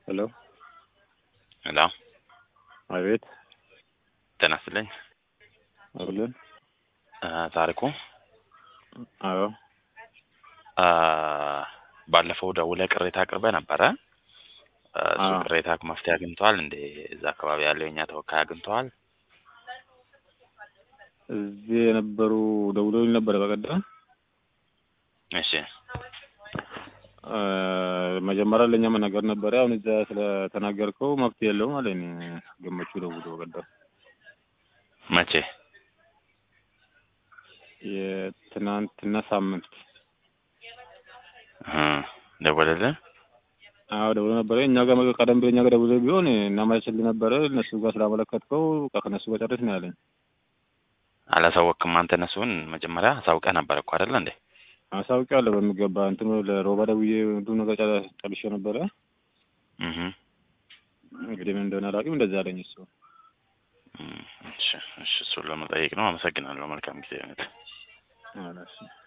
ሄሎ ሄሎ አቤት ጤና ይስጥልኝ። አብልን እ ታሪኩ አዎ እ ባለፈው ደውለህ ቅሬታ አቅርበህ ነበረ። እ እሱ አዎ። ቅሬታ መፍትሄ አግኝተዋል እንዴ? እዛ አካባቢ ያለው የኛ ተወካይ አግኝተዋል? እዚህ የነበሩ ደውለውኝ ነበረ በቀደም እሺ እ መጀመሪያ ለእኛ መናገር ነበረ። አሁን እዛ ስለተናገርከው መፍትሄ የለውም አለኝ ገመቹ ደውሎ በቀደም መቼ? የትናንትና ሳምንት እ ደወለልህ? አዎ ደውሎ ነበረ። እኛ ጋር ቀደም ብሎ እኛ ጋር ደውሎ ቢሆን እናመቻችልህ ነበረ። እነሱ ጋር ስላመለከትከው በቃ ከእነሱ ጋር ጨርስ ነው ያለኝ። አላሳወቅክም አንተ እነሱን መጀመሪያ አሳውቀህ ነበር እኮ አይደለ እንዴ? አሳውቂያለሁ በሚገባ እንትኑ ለሮባ ደውዬ ሁሉ ነገር ጨ- ጨርሼ ነበረ። እህ እንግዲህ ምን እንደሆነ አላውቅም። እንደዛ አለኝ እሱ። እም፣ እሺ እሺ እሱን ለመጠየቅ ነው። አመሰግናለሁ። መልካም ጊዜ ይሁንልህ። አዎ፣ እሺ